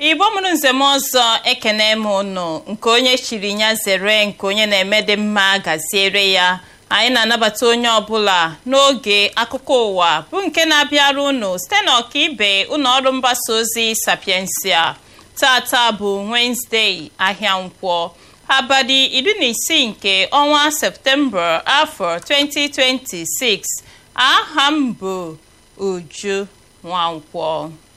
igbo mụrụ nzem ọzọ ekene m ụnụ nke onye chiri ya zere nke onye na-eme dị mma gaziere ya anyị na-anabata onye ọbụla n'oge akụkọ ụwa bụ nke na-abịara ụnụ site na ọkaibe ụlọ ọrụ mgbasa ozi sapiensia tata bụ wenezdee ahịa nkwọ abalị iri na isii nke ọnwa septemba afọ 2026 aha m bụ uju nwankwọ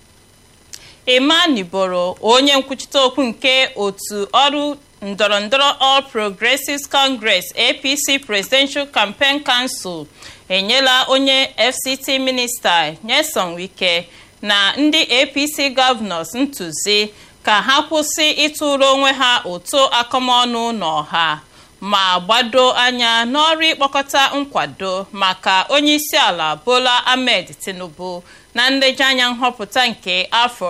emaniboro onye nkwuchite okwu nke otu ọrụ ndọrọndọrọ all progressives congress apc presidential campaign council enyela onye fct minista nyesom wike na ndị apc governors ntụzi ka ha kwụsị ịtụrụ onwe ha ụtụ akọmọnụ n'ọha ma gbado anya n'ọrụ ịkpọkọta nkwado maka onyeisiala bola ahmed tinubu na nlejianya nhọpụta nke afọ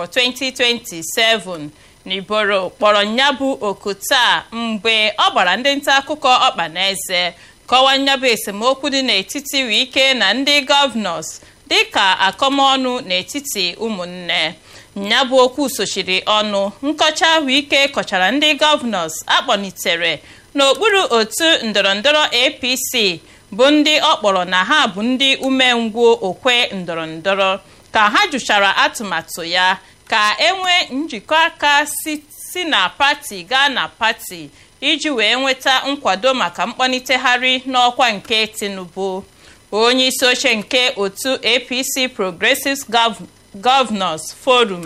2027 n'iboro kpọrọ nyabụ oku taa mgbe ọ gbara ndị nta akụkọ ọkpa na eze kọwaa nyabụ esemokwu dị n'etiti wike na ndị gọvanọs dịka akọmọnụ n'etiti ụmụnne nyabụ okwu sochiri ọnụ nkọcha ahụ ike kọchara ndị gọvanọs akpọnitere n'okpuru otu ndọrọndọrọ apc bụ ndị ọ kpọrọ na ha bụ ndị umengwụ okwe ndọrọndọrọ ka ha jụchara atụmatụ ya ka enwee njikọ aka si na pati gaa na pati iji wee nweta nkwado maka mkpọnitegharị n'ọkwa nke tinubu onye isi oche nke otu apc progressives governors forum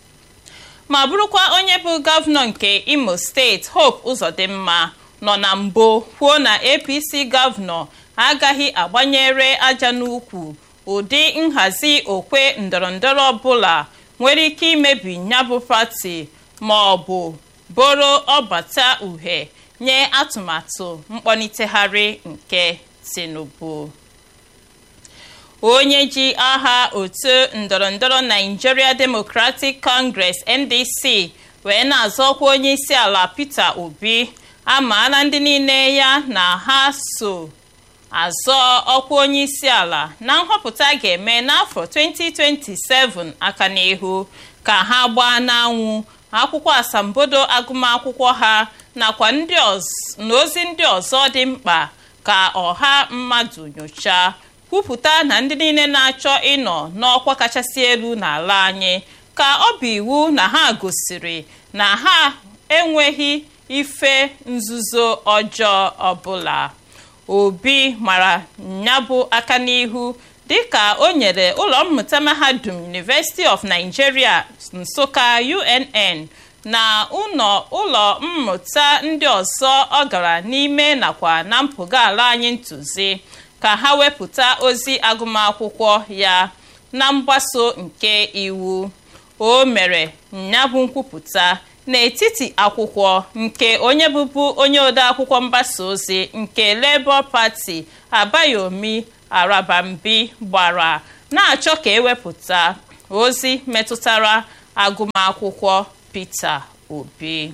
ma bụrụkwa onye bụ gọvanọ nke imo steeti hope ụzọdịmma nọ na mbụ kwuo na apc gọvanọ agaghị agbanyere aja n'ukwu ụdị nhazi okwe ndọrọndọrọ ọbụla nwere ike imebi nyabụ pati ma ọ bụ boro ọbata uhie nye atụmatụ mkpọnitegharị nke tinubu onye ji aha otu ndọrọndọrọ nigeria democratic congress ndc wee na-azọkwa onye isi ala peter obi amaala ndị niile ya na ha so azọ ọkwa onye isi ala na nhọpụta ga-eme n'afọ 2027 aka n'ihu ka ha gbaa n'anwụ akwụkwọ asambodo agụmakwụkwọ ha nakwa na ozi ndị ọzọ dị mkpa ka ọha mmadụ nyochaa kwupụta na ndị niile na-achọ ịnọ n'ọkwa kachasị elu n'ala anyị ka ọ bụ iwu na ha gosiri na ha enweghị ife nzuzo ọjọọ ọbụla obi mara nyabụ aka n'ihu dịka o nyere ụlọ mmụta mahadum university of nigeria nsụka unn na ụlọ mmụta ndị ọzọ ọ gara n'ime nakwa na mpụga ala anyị ntụzi ka ha wepụta ozi agụmakwụkwọ ya na mgbaso nke iwu o mere nyabụ nkwupụta n'etiti akwụkwọ nke onye bụbu onye odeakwụkwọ mgbasa ozi nke labour party abayomi arabambi gbara na-achọ ka ewepụta ozi metụtara agụmakwụkwọ peter obi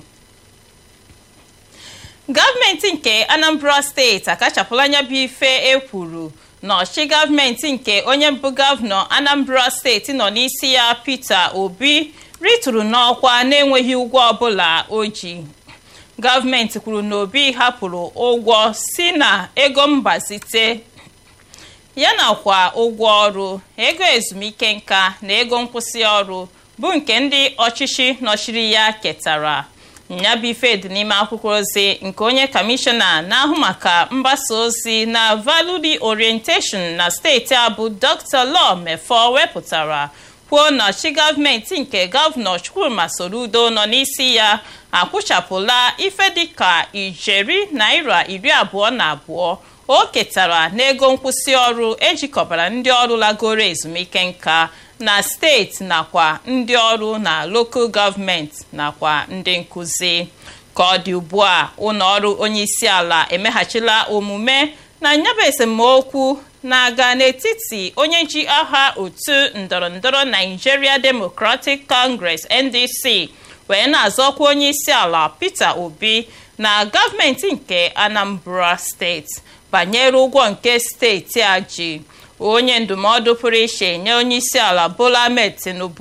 gọọmenti nke anambra steeti akachapụla anya bụ ife ekwuru n'ọchị gọọmenti nke onye mbụ gọvanọ anambra steeti nọ n'isi ya peter obi ritụrụ n'ọkwa na-enweghị ụgwọ ọbụla o ji gọọmenti kwuru na obi hapụrụ ụgwọ si na ego mgbazite ya nakwa ụgwọ ọrụ ego ezumike nka na ego nkwụsị ọrụ bụ nke ndị ọchịchị nọchiri ya ketara nyabife dị n'ime akwụkwọ ozi nke onye kamishọna na-ahụ maka mgbasa ozi na value orientation na steeti a bụ dr law mefọ wepụtara kwuo na ọchị gọọmenti nke gọvanọ chukwuma soludo nọ n'isi ya akwụchapụla ife dịka ijeri naira iri abụọ na abụọ o ketara n'ego nkwụsị ọrụ ejikọbara ndị ọrụ lagoro ezumike nka na steeti nakwa ndị ọrụ na lokal gọọmenti nakwa ndị nkụzi ka ọ dị ugbu a ụlọ ọrụ onye isi ala emeghachila omume na nyaba esemokwu na-aga n'etiti onye ji aha otu ndọrọndọrọ Nigeria Democratic Congress NDC wee na-azọkwa onye isi ala Peter Obi na gọọmenti nke Anambra steeti banyere ụgwọ nke steeti a ji onye ndụmọdụ pụrụ iche nye onye isi ala Bola Ahmed Tinubu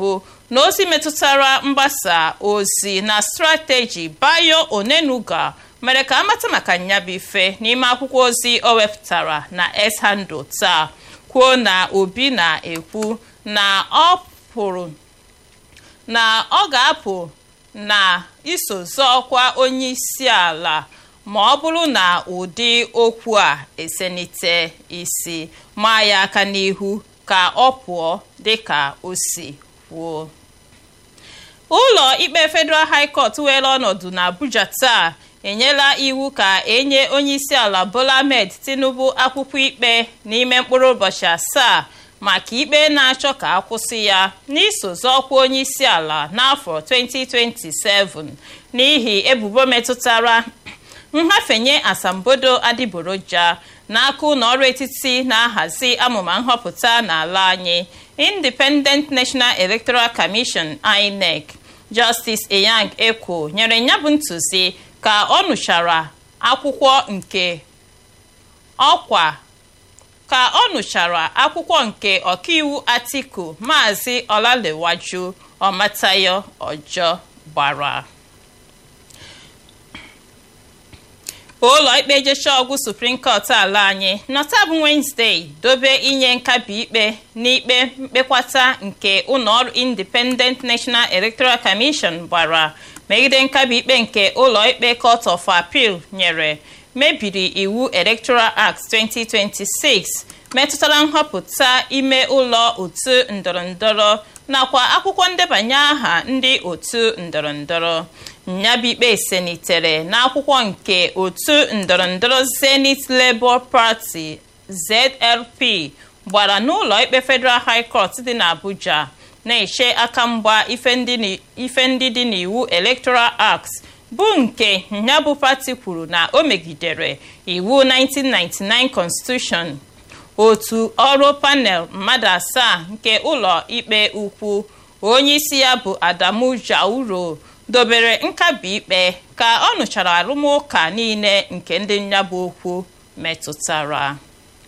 na ozi metụtara mgbasa ozi na strateji bayo onenuga mere ka amata maka nyabụ ife n'ime akwụkwọ ozi o wepụtara na s-handle taa kwuo na obi na-ekwu na ọ pụrụ na ọ ga-apụ na iso zọọkwa onye isi ala ma ọ bụrụ na ụdị okwu a esenite isi maa ya aka n'ihu ka ọ pụọ dịka o si kwuo ụlọ ikpe federal high court were ọnọdụ na abuja taa enyela iwu ka enye onyeisiala bola ahmed tinubu akwụkwọ ikpe n'ime mkpụrụ ụbọchị asaa maka ikpe na-achọ ka akwụsị ya n'iso zọọkwa onyeisiala n'afọ 2027 n'ihi ebubo metụtara nhafenye asambodo adịgboroja n'aka ụlọ ọrụ etiti na-ahazi amụma nhọpụta n'ala anyị independent national electoral commission inec justice eyang ekwo nyere ya bụ ntụzi ka ọ nụchara akwụkwọ nke ọkwa ka ọ nụchara akwụkwọ nke ọkaiwu atiku maazị ọlalewaju ọmatayo ọjọ gbara ụlọ ikpe jecha ọgwụ supreme court ala anyị nọta bụ wenezdee dobe inye nkabi ikpe n'ikpe mkpekwata nke ụlọọrụ independent national electoral commission gbara megide nkabi ikpe nke ụlọ ikpe court of appeal nyere mebiri iwu electoral act 2026 metụtara nhọpụta ime ụlọ otu ndọrọndọrọ nakwa akwụkwọ ndebanye aha ndị otu ndọrọndọrọ nyabụ ikpe senitere n'akwụkwọ nke otu ndọrọndọrọ zenith labour party zlp gbara n'ụlọ ikpe federal high court dị n'abuja na-eche aka mgba ife ndị dị n'iwu electoral act bụ nke nyabụ pati kwuru na o megidere iwu 1999 constitution otu ọrụ panel mmadụ asaa nke ụlọ ikpe ukwu onye isi ya bụ adamu jauro dobere nkabi ikpe ka ọ nụchara arụmụka niile nke ndị nyabụ okwu metụtara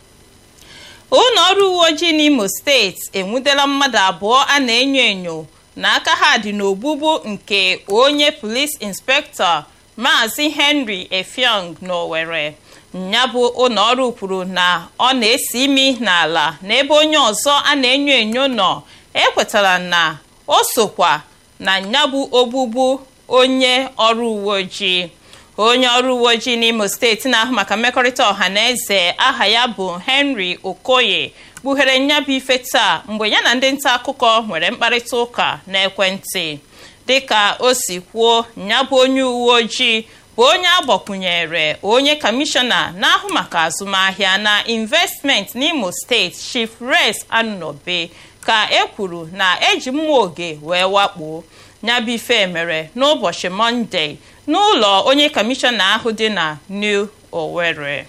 ụlọ ọrụ uwe ojii n'imo steeti enwudela mmadụ abụọ a na-enyo enyo na aka ha dị n'ogbugbu nke onye polis inspektọ maazị henry efiong n'owere nyabụ ụlọ ọrụ kwuru na ọ na-esi imi n'ala n'ebe onye ọzọ a na-enyo enyo nọ ekwetara na o sokwa na nyabụ ogbugbu onye ọrụ uwe ojii onye ọrụ uwe ojii n'imo steeti na-ahụ maka mmekọrịta ọha na eze aha ya bụ henry okoye kpughere nyabụ ife taa mgbe ya na ndị nta akụkọ nwere mkparịta ụka n'ekwentị dịka o si kwuo nyabụ onye uwe ojii bụ onye agbakwunyere onye kọmishọna na-ahụ maka azụmahịa na investment n'imo steeti chief res anunobe ka e kwuru na eji mmụọ oge wee wakpo nyabụ ife mere n'ụbọchị mọnde n'ụlọ onye kọmishọna ahụ dị na new owerri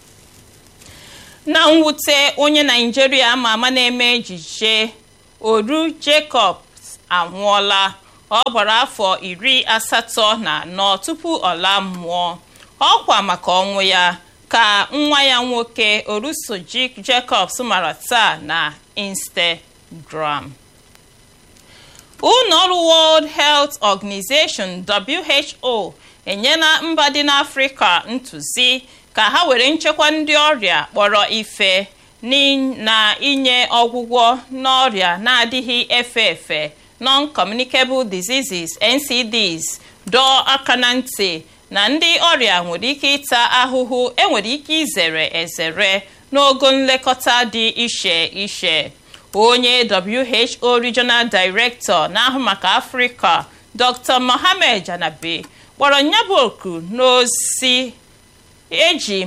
na mwute onye naijiria ama ama na-eme ejije oru jacobs anwụọla ọ gbara afọ iri asatọ na anọ tupu ọ laa mmụọ ọkwa maka ọnwụ ya ka nwa ya nwoke orusoji jacobs mara taa na instagram ụlọọrụ world health organization who enyela mba dị n'afrịka ntụzi ka ha were nchekwa ndị ọrịa kpọrọ ife na inye ọgwụgwọ n'ọrịa na-adịghị efe efe non-communicable diseases ncds dọọ aka na ntị na ndị ọrịa nwere ike ịta ahụhụ enwere ike izere ezere n'ogo nlekọta dị iche iche onye who regional director na-ahụ maka afrịka dr mohammed janabe kpọrọ nyabụ oku n'ozi eji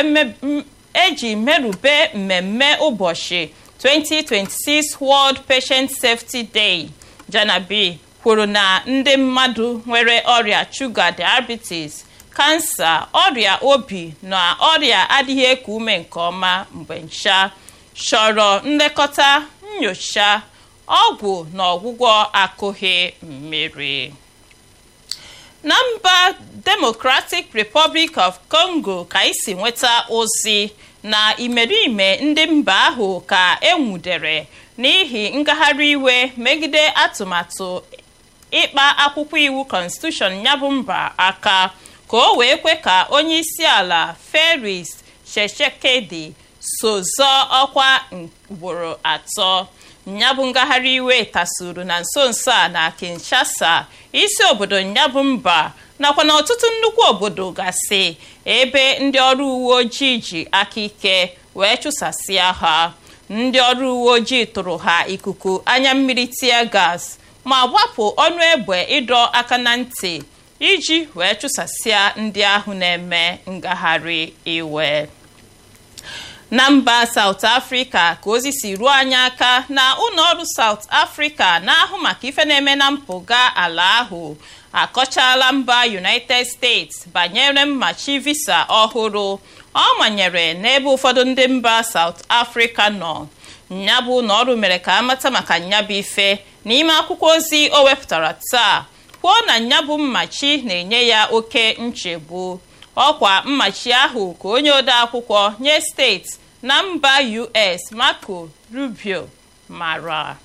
merube mmemme ụbọchị 2026 world patient safety day janabi kwuru na ndị mmadụ nwere ọrịa shuga diabetes kansa ọrịa obi na ọrịa adịghị eku ume nke ọma mgbe ncha chọrọ nlekọta nyocha ọgwụ na ọgwụgwọ akụghị mmiri na mba democratic republic of congo ka isi nweta ozi na imerime ndị mba ahụ ka enwudere n'ihi ngagharị iwe megide atụmatụ ịkpa akwụkwọ iwu konstitushọn ya bụ mba aka ka o wee kwe ka onye isi ala Felix Tshisekedi so zọọ ọkwa ugboro atọ nyabụ ngagharị iwe tasuru na nso nso a na Kinshasa isi obodo nyabụ mba nakwa na ọtụtụ nnukwu obodo gasị ebe ndị ọrụ uwe ojii ji aka ike wee chụsasịa ha ndị ọrụ uwe ojii tụrụ ha ikuku anya mmiri tia gas ma gbapụ ọnụ egbe ịdọ aka na ntị iji wee chụsasịa ndị ahụ na-eme ngagharị iwe na mba South Africa ka ozi si ruo anyị aka na ụlọọrụ South Africa na-ahụ maka ife na-eme na mpụga ala ahụ akọchala mba United States banyere mmachi visa ọhụrụ ọ manyere n'ebe ụfọdụ ndị mba South Africa nọ nyabụ ụlọọrụ mere ka amata maka nyabụ ife n'ime akwụkwọ ozi o wepụtara taa kwuo na nyabụ mmachi na-enye ya oke nchegbu ọkwa mmachi ahụ ka onye ode akwụkwọ nye steeti na mba US Marco Rubio mara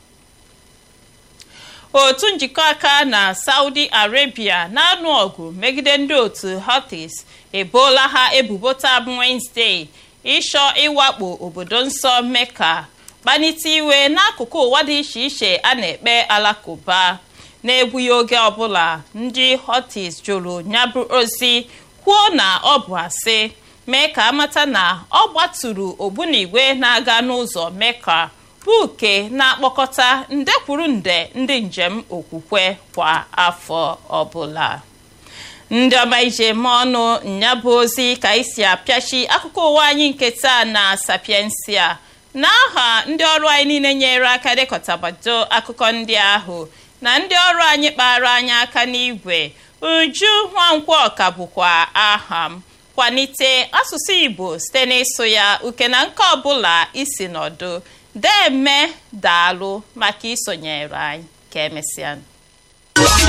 otu njikọ aka na Saudi Arabia na-anụ ọgụ megide ndị otu Houthis eboola ha ebubo taa bụ Wednesday ịchọ ịwakpo obodo nsọ Mecca kpanite iwe n'akụkụ ụwa dị iche iche a na-ekpe alakụba na-egbughị oge ọbụla ndị Houthis jụrụ nyabụ ozi kwuo na ọ bụ asị mee ka amata na ọ gbatụrụ ogbunigwe na-aga n'ụzọ Mecca bụ uke na-akpọkọta nde kwuru nde ndị njem okwukwe kwa afọ ọbụla ndị ọma ije eme ọnụ nyabụ ozi ka isi apịachi akụkọ ụwa anyị nke taa na sapiensia n'aha ndị ọrụ anyị niile nyere aka dekọtabado akụkọ ndị ahụ na ndị ọrụ anyị kpara anyị aka n'igwe uju nwankwọ ọka bụkwa aha m kwalite asụsụ igbo site n'ịsụ ya uke na nke ọbụla isi nọdụ deme daalụ maka isonyere anyị ka emesịa